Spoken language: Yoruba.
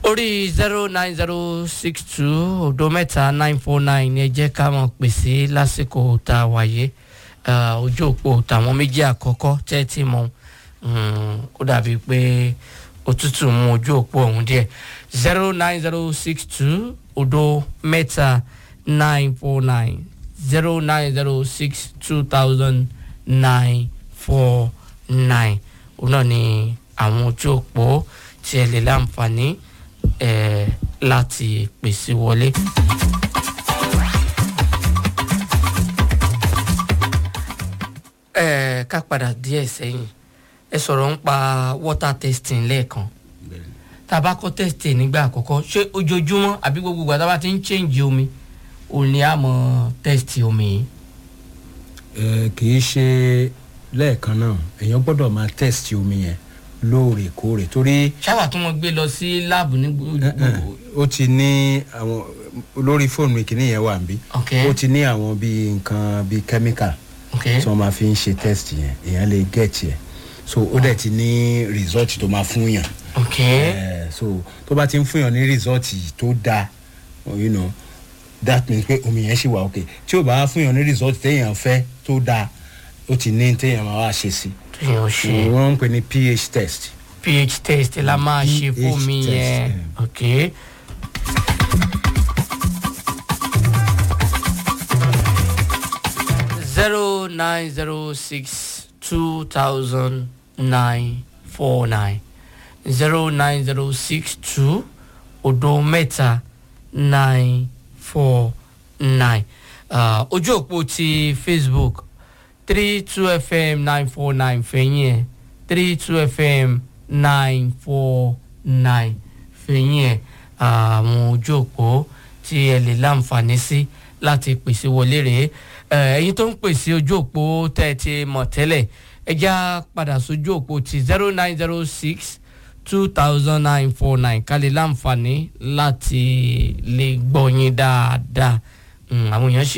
orí zero nine zero six two odo mẹ́ta nine four nine ni ẹ jẹ́ ká mọ̀ pèsè lásìkò tá a wáyé ojú òpó tàwọn méjì àkọ́kọ́ tẹ́ ti mọ̀ ó dàbí pé òtútù mú ojú òpó ọ̀hún díẹ̀ zero nine zero six two odo mẹ́ta nine four nine zero nine zero six two thousand nine four nine òun náà ni àwọn ojú òpó tí ẹ lè láǹfààní ẹ láti pèsè wọlé. ẹ ká padà díẹ̀ sẹ́yìn ẹ sọ̀rọ̀ ń pa water testing lẹ́ẹ̀kan tàbá kọ́ testing nígbà àkọ́kọ́ ṣé ojoojúmọ́ àbí gbogbo ìgbà tá a bá ti ń change omi òun ni a mọ̀ test omi yìí. ẹ kì í ṣe lẹ́ẹ̀kan náà èèyàn gbọ́dọ̀ máa test omi yẹn lóòrèkóòrè torí. ṣáwà tí wọ́n gbé lọ sí láàbù ní gbogbo. ó ti ní àwọn lórí fóònù mi kìíní yẹn wà níbí ok ó ti ní àwọn bíi nǹkan bíi chemical ok tí wọ́n máa fi ń ṣe test yẹn èèyàn lè get yẹn so ó dẹ̀ ti ní result tó máa fún yàn ok Eh, so tó bá ti ń fún yàn ní result tó dáa you know that means pé omi yẹn ṣì wà ok tí ò bá fún yàn ní result téèyàn fẹ́ tó dáa ó ti ní téèyàn máa wá ṣe sí téèyàn ṣe wọ́n ń pè ní ph test. ph test la máa ṣe pH fómi test, yẹn eh. ok. zero nine zero six two thousand nine four nine zero nine zero six two odo mẹ́ta nine four nine uh, ojú òpó ti facebook three two fm nine four nine fẹ̀yìn ẹ̀ three two fm nine four nine fẹ̀yìn ẹ̀ àwọn ojú òpó tí ẹ lè láǹfààní sí láti pèsè wọlé rèé Eh, ẹ̀yin tó ń pèsè ojú òpó tẹ́ ẹ ti mọ̀ tẹ́lẹ̀ ẹ já padà sójú òpó ti zero nine zero six two thousand nine four nine ká lè láǹfààní láti lè gbọ́ yín dáadáa Mm, àwọn èèyàn ṣì